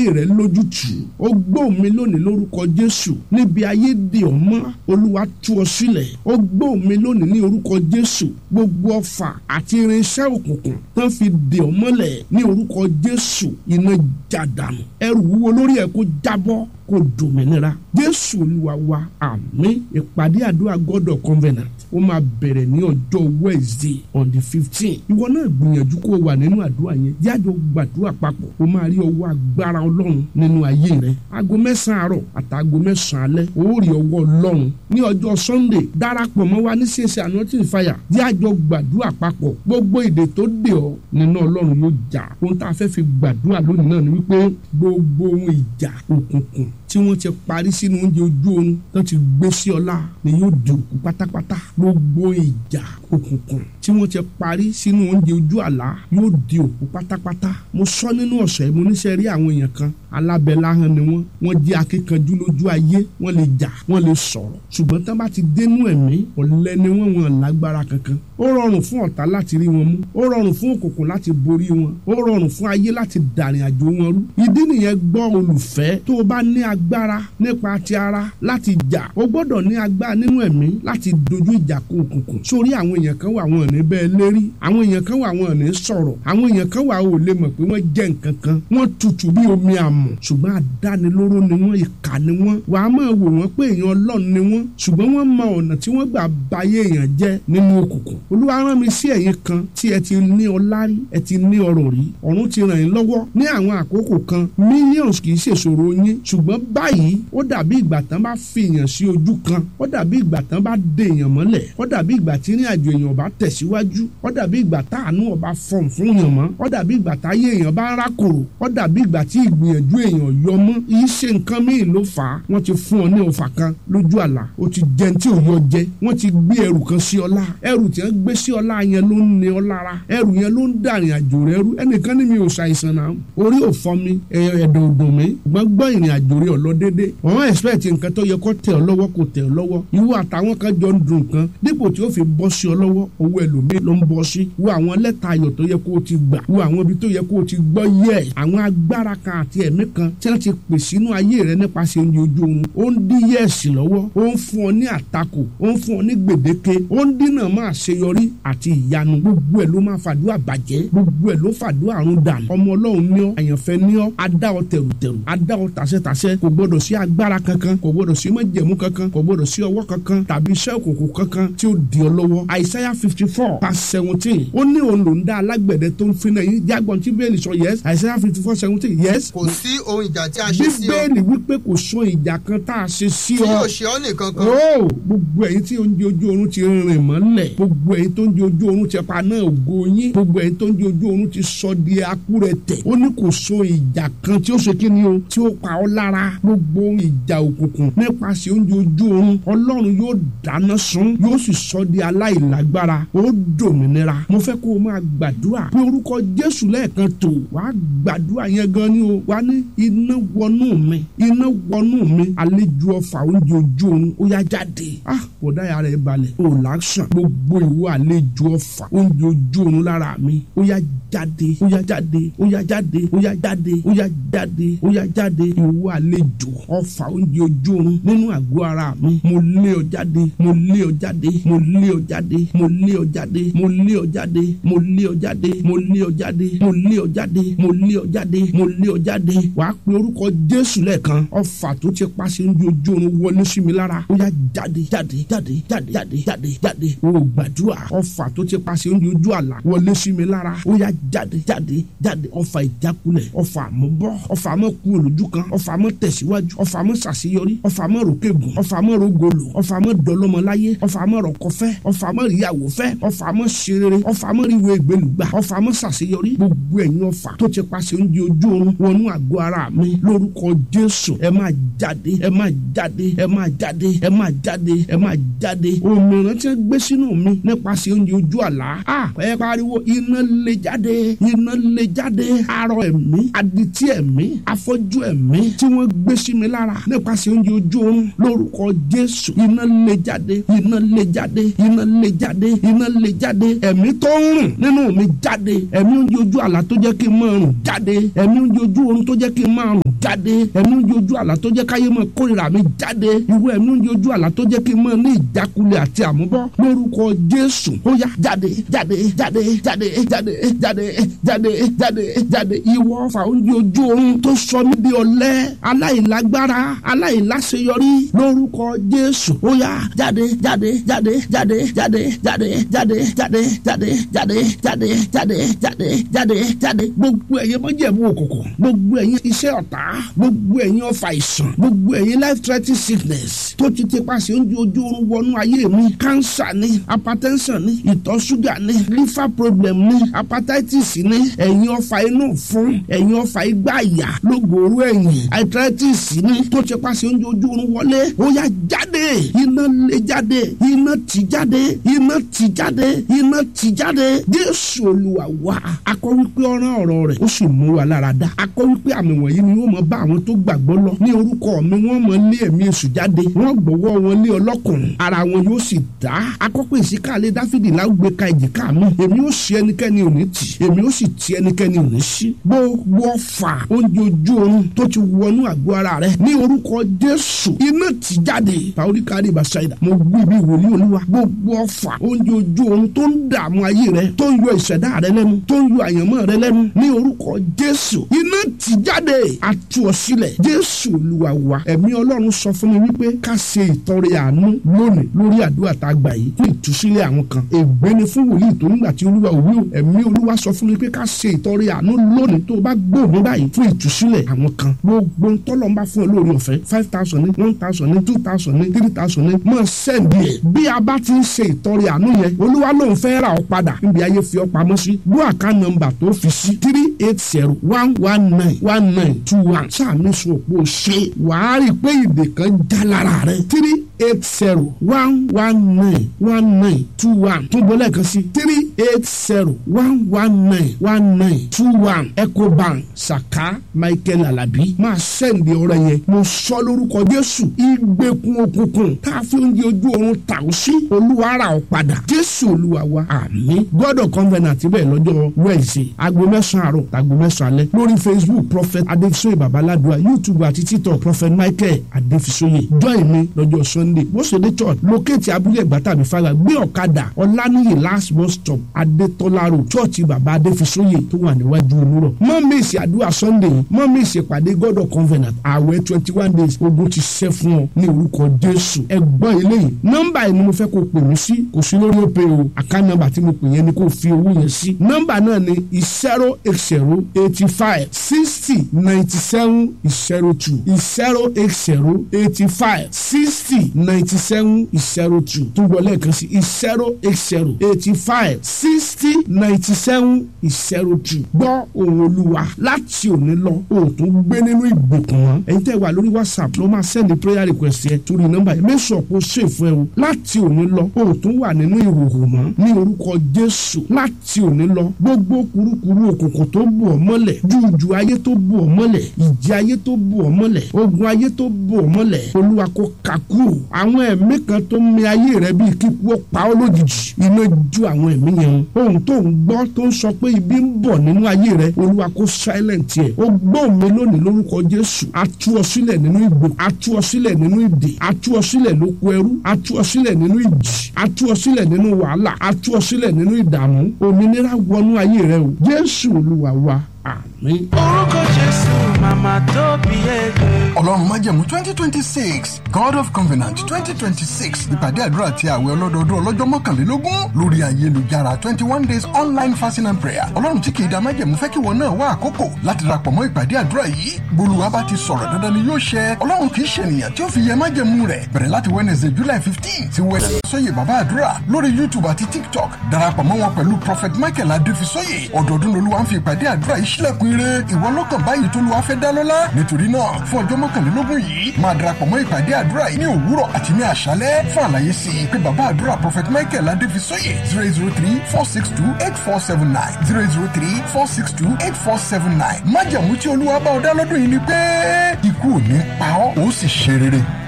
ayé rẹ lójútùú ó gbọ́ mi lónìí lórúkọ jésù níbi ayé dè ọ́ mọ́ olúwa tú ọ sílẹ̀ ó gbọ́ mi lónìí ní orúkọ jésù gbogbo ọfà àti irinṣẹ́ òkùnkùn tán fi dè ọ́ mọ́lẹ̀ ní orúkọ jésù iná jàdánù ẹrù wúwo lórí ẹ kó jábọ́ kó dòmìnira jésù olúwa wa àmín ìpàdé àdúrà god of covenant ó máa bẹ̀rẹ̀ ní ọjọ́ wednesday on the fifteen ìwọ náà gbìyànjú kó o wà nínú àdúrà yẹn jáde ó gbàdúrà papọ̀ ó máa rí ọwọ́ agbára ọlọ́run nínú ayé rẹ aago mẹ́sàn-án àárọ̀ àtàgò mẹ́sàn-án alẹ́ ó rí ọwọ́ ọlọ́run ní ọjọ́ sunday darapọ̀ mọ́ wa ní ṣèṣe anointing fire jájọ gbàdúrà papọ̀ gbogbo èdè tó dè ọ́ nínú ọlọ́run yóò jà ohun tá a fẹ́ fi gbàdúrà lónìí náà ni wípé gbogbo ohun ìjà òkùnkùn tí wọ́n ti parí sínú oúnjẹ ojú oorun tó ti gbé sí ọlá ni yóò di òkú pátápátá gbogbo ìjà òkùnkùn tí wọ́n ti parí sínú oúnjẹ ojú àlá yóò di òkú pátápátá mo sọ nínú ọ̀sẹ̀ mo níṣẹ́ rí àwọn èèyàn kan alábẹ́láhàn ni wọ́n wọ́n jẹ́ akíkanjú lójú ayé wọ́n lè jà wọ́n lè sọ̀rọ̀ ṣùgbọ́n tán bá ti dénú ẹ̀mí ọ̀lẹ ni wọ́n wọn lágbára kankan ó rọrùn fún ọ̀tá láti rí wọn mú ó rọrùn fún òkùnkùn láti borí wọn ó rọrùn fún ayé láti dàrin àjò wọn rú ìdí nìyẹn gbọ́ olùfẹ́ tó o bá ní agbára nípa ti ara láti jà o gbọ́dọ̀ ní agbára nínú ẹ̀mí láti dojú ìjà kó òkùnkùn sórí àwọn èèyàn kan wà wọn ò ní bẹ́ẹ̀ lérí àwọn èèyàn kan wà wọn ò ní sọ̀rọ̀ àwọn èèyàn kan wà ò lè mọ̀ pé wọ́n jẹ́ nǹkan kan wọ́n tutù bí omi àmọ̀ ṣùgbọ́n àdánilóró ni wọ́n ìkà ni wọ́n wà á máa wò wọ́n pé èèyàn ọlọ́run ni wọ́n ṣùgbọ́n wọ́n mọ ọ̀nà tí wọ́n gbà bayé èèyàn jẹ́ nínú òkùnkùn olúwa rán mi sí ẹ̀yin kan tí ẹ ti ní ọlá rí ẹ ti ní ọrọ̀ rí ọ̀run ti ràn yín lọ́wọ́ ní àwọn àkókò kan millions kì í ṣèṣòro yín ṣùgbọ́n báyìí ó dàbí ìgbà tán bá fi èèyàn sí ojú kan ó dàbí ìgbà tán bá dè èèyàn mọ́lẹ̀ ó dàbí ìgbà tí ní àjò èèyàn bá tẹ̀síwájú ó dàbí ìgbà táànú ọba fọ̀n fún èèyàn mọ́ ó dàbí ìgbà táyé èèyàn bá rákòrò ó dàbí ìgbà tí ìgbìyànjú èèyàn yọ mọ́ yìí ṣe nǹkan míì ló fà á wọ́n ti fún ọ ní ọfà kan lójú àlá ó ti jẹun tí ò yọ jẹ wọ́n ti gbé ẹrù kan sí ọlá ẹrù tí wọ́n gbé sí ọlá yẹn ló ń ní ọ lára ẹrù yẹn ló ń dàrin àjò rẹ rú ẹnìkan ní mi ò ṣàìsàn náà orí ò fọ́ mi ẹ̀dọ̀ ò dùn mí gbọ́n gbọ́ ìrìn àjò rẹ ọ̀lọ́ dédé wọ́n expect nǹkan tó yẹ kó tẹ̀ ọ́ lọ́wọ́ kò tẹ̀ ọ́ lọ́wọ́ ìwọ àtàwọn kan jọ ń dùn nǹkan dípò tí ó fi bọ́ sí ọ lọ́wọ́ owó ẹlòmíì ló ń bọ́ sí wo àwọn lẹ́tà ayọ̀ tó yẹ kó o ti gbà wo àwọn ibi tó yẹ kó o ti gbọ́ yẹ àwọn agbára kan àti ẹ̀mí kan tí wọ́n ti pè sínú ayé rẹ nípasẹ̀ oúnjẹ ojú oorun ó ń dí yẹ́ẹ̀sì lọ́wọ́ ó ń fún ọ ní àtakò ó ń fún ọ ní gbèdéke ó ń dínà máa ṣeyọrí àti ìyanu gbogbo ẹ̀ ló máa fàdúrà bàjẹ́ gbogbo ẹ̀ ló fàdúrà run dànù ọmọ ọlọ́run ní ọ àyànfẹ́ ní ọ adá ọ tẹ̀rùtẹ̀rù adá ọ tàṣẹ́tàṣẹ́ kò gbọdọ̀ sí agbára kankan kò gbọdọ̀ sí májẹ̀mú kankan kò gbọdọ̀ sí ọwọ́ kankan tàbí iṣẹ́ òkùnkùn kankan tí ó di ọ lọ́wọ́ àìsáyà fifty four past seventeen ó ní òun ló ń dá alágbẹ̀dẹ tó ń finna yín jágbọ́n tí bẹ́ẹ̀lì sọ yes àìsáyà fifty four seventeen yes. kò sí ohun ìjà tí a ṣe sí ọ bíbélì wípé kò sọ ìjà kan tá a ṣe sí tí ọ yóò ṣe ọ nìkan kan ó gbogbo ẹ̀yin tí oúnjẹ ojú oorun ti rìn mọ́lẹ̀ gbogbo ẹ̀yin tó ń jẹ ojú oorun ti pa náà ògo yín gbogbo ẹ̀yin tó ń jẹ ojú oorun ti sọ di akúrẹ̀tẹ̀ ó ní kò so ìjà kan tí ó ṣe kí ni o tí ó pa ọ́ lára gbogbo ìjà òkùnkùn nípasẹ̀ oúnjẹ ojú oorun ọlọ́run yóò dáná sun yóò sì sọ di aláìlágbára ó dòmìnira mo fẹ́ kó o máa gbàdúrà pé orúkọ jésù lẹ́ẹ̀kan tó wàá gbàdúrà yẹn gan ni o wàá ní iná wọnú mi iná wọnú mi àlejò ọfà oúnjẹ ojú oorun ó yá jáde ah kò dáyà rẹ̀ balẹ̀ ó làásàn gbogbo ìwọ àlejò ọfà oúnjẹ ojú oorun lára mi ó yá jáde ó yá jáde ó yá jáde ó yá jáde ó yá jáde ó yá jáde ìwọ àlejò ọfà oúnjẹ ojú oorun nínú àgọ́ ara mi mo lé ọ jáde mo lé ọ jáde mo lé ọ jáde mo lé ọ jáde mo lé ọ jáde mo lé ọ jáde mo lé ọ jáde mo lé ọ jáde mo lé ọ jáde mo lé ọ jáde wàá pe orúkọ jésù lẹ́ẹ̀kan ọfà tó ti pàṣẹ oúnjẹ ojú oorun wọlé sí mi lára ó yá jáde jáde jáde jáde jáde jáde jáde o gbàdúrà ọfà tó ti pàṣẹ oúnjẹ ojú àlà wọlé sí mi lára ó yá jáde jáde jáde ọfà ìjákulẹ̀ ọfà àmúbọ̀ ọfà àmọ́ kú olójú kan ọfà àmọ́ tẹ̀síwájú ọfà àmọ́ ṣàṣeyọrí ọfà àmọ́ ròkègùn ọfà àmọ́ rògolo ọfà àmọ́ dọlọ́mọláyé ọfà àmọ́ rọ̀kọ̀fẹ́ ọfà àmọ́ ríyàwó fẹ́ ọfà àmọ́ ṣerere ọfà àmọ́ ríwé ìgbélùgbà ọfà àmọ́ ṣàṣeyọrí gbogbo ẹ̀yin ọfà tó ti pàṣẹ oúnjẹ ojú oorun wọnú àgọ́ ara mi lórúkọ jésù ẹ máa jáde ẹ máa jáde ẹ máa jáde ẹ máa jáde ẹ máa jáde òmìnira tí wọ́n gbé sínú mi nípasẹ̀ oúnjẹ ojú àlá à ẹ pariwo iná lè jáde jáde iná lè jáde arọ ẹ̀mí adití ẹ̀mí afọ́jú ẹ̀mí tí wọ́n gbé sí mi lára nípasẹ̀ oúnjẹ ojú oorun lórúkọ jésù iná lè jáde iná lè jáde iná lè jáde iná lè jáde ẹ̀mí tó ń rùn nínú mi jáde ẹ̀mí oúnjẹ ojú àlá tó jẹ́ kí n máa rùn jáde ẹ̀mí oúnjẹ ojú oorun tó jẹ́ kí n máa rùn jáde ẹ̀mí oúnjẹ ojú àlá tó jẹ́ káyé máa kórìíra mi jáde ìwé ẹ̀mí oúnjẹ ojú àlá tó jẹ́ kí n máa ní ìjákulẹ̀ àti àmúbọ́ lórúkọ jésù ó yá jáde jáde jáde jáde jáde jáde jáde jáde jáde ìwọ ọfà oúnjẹ ojú oorun tó sọ mí di ọ̀lẹ aláìlágbára aláìláṣeyọrí lórúkọ jésù ó yá jáde jáde jáde jáde jáde jáde jáde jáde jáde jáde jáde jáde jáde jáde jáde gbogbo ẹ̀yin mọ́jẹ̀mú òkùnkùn gbogbo ẹ̀yin iṣẹ́ ọ̀tá gbogbo ẹ̀yin ọfà ìsàn gbogbo ẹ̀yin life threatening sickness tó ti ti paṣẹ oúnjẹ ojú oorun wọnú ayé mi cancer ni hypertension ni ìtọ̀ ṣúgà ni liver problem ni hepatitis ni ẹ̀yin ọfà inú fún ẹ̀yin ọfà igbá àyà lógòrò ẹ̀yìn arthritis ni tó ti paṣẹ oúnjẹ ojú oorun wọlé ó yá jáde iná lè jáde iná tì jáde iná tì jáde iná tì jáde jésù olúwa wá akọ wípé ọ̀ràn ọ̀rọ̀ rẹ̀ ó sì mú wa lára dá akọ wípé àmì wọ̀nyí ni wọ́n mọ bá àwọn tó gbàgbọ́ lọ ní orúkọ mi wọ́n mọ lé ẹ̀mí èṣù jáde wọ́n gbọ́wọ́ wọn lé ọlọ́kùnrin ara wọn yóò sì dá akọ́pẹ́ ìsíkàlẹ̀ dáfídì láwùgbé ka èjìká mi èmi ó ṣe ẹnikẹ́ni ò ní tì èmi ó sì ti ẹnikẹ́ni ò ní ṣí gbogbo ọfà oúnjẹ ojú oorun tó ti wọnú àgọ́ ara rẹ ní orúkọ jésù iná tì jáde pàóríkàrí ìbáṣáìdà mo gbé ibi ìwòlí olúwa gbogbo ọfà oúnjẹ ojú oorun tó ń dààmú ayé rẹ tó ń yọ ìṣẹ̀dá rẹ lẹ́nu tó ń yọ àyànmọ́ rẹ lẹ́nu ní orúkọ jésù iná tì jáde àtú ọ sílẹ̀ jésù olúwa wa ẹ̀mí ọlọ́run sọ fún mi wípé ká ṣe ìtọrẹ àánú lónìí lórí àdúrà tá a gbà yìí fún ìtúsílẹ̀ àwọn kan ègbé ni fún wòlíì tó nígbà tí olúwa òwú ẹ̀mí olúwa sọ fún mi pé ká ṣe ìtọrẹ àánú lónìí tó o bá gbòòrò báyìí fún ìtúsílẹ̀ àwọn kan gbogbo ntọ́lọ́ ń bá fún ọ lórí ọ̀fẹ́ five thousand ní one thousand ní two thousand ní three thousand ní mọ̀ sẹ́ǹdì ẹ̀ bí a bá ti ń ṣe ìtọrẹ àánú yẹn olúwa lòun fẹ́ ra ọ padà níbi ayé fi ọ pamọ́ sí bó àká nọ́mbà tó fi sí three eight zero one one nine one nine two one sáàmì sọ òpó ṣe wàá rí i pé ìdè kan já lára rẹ three eight zero one one nine one nine two one tún bọ́ lẹ́ẹ̀kan sí three eight zero one one nine one nine two one ecobank saka michael alabi máa sẹ́ǹdì ọ̀rẹ́ yẹn mo sọ lórúkọ jésù ìgbèkùn òkùnkùn tá a fi oúnjẹ ojú oorun tà ó sí olúwa rà ọ́ padà jésù olúwa wa àmín god of covenant bẹ́ẹ̀ lọ́jọ́ wednesday aago mẹ́sàn-án àárọ̀ tàgbo mẹ́sàn-án alẹ́ lórí facebook prophet adefisoye babaladua youtube àti tiktok prophet michael adefisoye join mi lọ́jọ́ sunday bó ṣe dé church lókèétì abúlé ẹ̀gbá tàbí fara gbé ọ̀kadà ọ̀lànìyí last bus stop adétọ́lá road church baba adefisoye tó wà níwájú onírọ̀ mọ́ mi ìsì àdúrà sunday mọ́ mi ìsì ìpàdé god of covenant ààwẹ̀ twenty one days ogun ti ṣẹ́ fún ọ ní orúkọ jésù ẹgbọ́n eléyìí nọ́mbà yìí ni mo fẹ́ kó pè mí sí kò sí lórí òpè o àká nọ́mbà tí mo pè yẹn ni kó fi owó yẹn sí nọ́mbà náà ni zero eight zero eighty five sixty ninety seven zero two zero eight zero eighty five sixty ninety seven zero two tó gbọ́ lẹ́ẹ̀kan sí zero eight zero eighty five sixty ninety seven zero two gbọ́ ohùn olúwa láti òní lọ o tún gbé nínú ìgbèkùn wọn ẹ̀yin tẹ́ wà lórí whatsapp ló máa sẹ́ndì prayer request yẹn torí nọ́mbà yẹn mẹ́sàn kó ṣèfù ẹ o láti òní lọ o tún wà nínú ìhòòhò mọ́ ní orúkọ jésù láti òní lọ gbogbo kurukuru òkùnkùn tó bù ọ́ mọ́lẹ̀ jújù ayé tó bù ọ́ mọ́lẹ̀ ìjì ayé tó bù ọ́ mọ́lẹ̀ ogun ayé tó bù ọ́ mọ́lẹ̀ olúwa kó kakú àwọn ẹ̀mí kan tó ń mi ayé rẹ bíi kíkú ó pa ọ́ lójijì iná ju àwọn ẹ̀mí yẹn o ohun tó ń gbọ́ tó ń sọ pé ibi ń bọ̀ nínú ayé rẹ olúwa kó silent yẹ o gbọ́ mi lónìí lórúkọ jésù a tú ọ sílẹ̀ nínú ìgbò a tú ọ sílẹ̀ nínú ìdè a tú ọ sílẹ̀ lóko ẹrú a tú ọ sílẹ̀ nínú ìjì a tú ọ sílẹ̀ nínú wàhálà a tú ọ sílẹ̀ nínú ìdààmú òmìnira wọnú ayé rẹ o jésù olúwa wa àmín. orúkọ jésù màmá tó bí ẹgbẹ́. ọlọ́run májẹ̀mú twenty twenty six god of covenant twenty twenty six ìpàdé àdúrà àti àwẹ̀ ọlọ́dọọdún ọlọ́jọ́ mọ́kànlélógún lórí ayélujára twenty one days online fasting and prayer ọlọ́run tí kìí da májẹ̀mú fẹ́ kí wọn náà wá àkókò láti darapọ̀ mọ́ ìpàdé àdúrà yìí bolúwa bá ti sọ̀rọ̀ dandan ni yóò ṣẹ ọlọ́run kìí ṣènìyàn tí ó fi yẹ májẹ̀mú rẹ̀ bẹ̀rẹ̀ láti wednesday july fifteen sí wednesday sọ́yè bàbá àdúrà lórí youtube àti tiktok darapọ̀ mọ́ wọn pẹ̀lú prophet michael adéfisọ́yè ọdọọdún lolúwa ń fi ìpàdé àdúrà yìí sílẹ̀kùn ire ìwọ lọ́kàn báyìí tó lu afẹ́ dá lọ́lá nítorí náà fún ọjọ́ mọ́kànlélógún yìí máa darapọ̀ mọ́ ìpàdé àdúrà yìí ní òwúrọ̀ àti ní àṣálẹ́ fún àlàyé sí i pé bàbá àdúrà prophet michael adéfisóyè zero zero three four six two eight four seven nine zero zero three four six two eight four seven nine májàmú tí olúwa bá ọ dá lọ́dún yìí ni pé ikú ò ní pa ọ́ ó sì ṣe rere.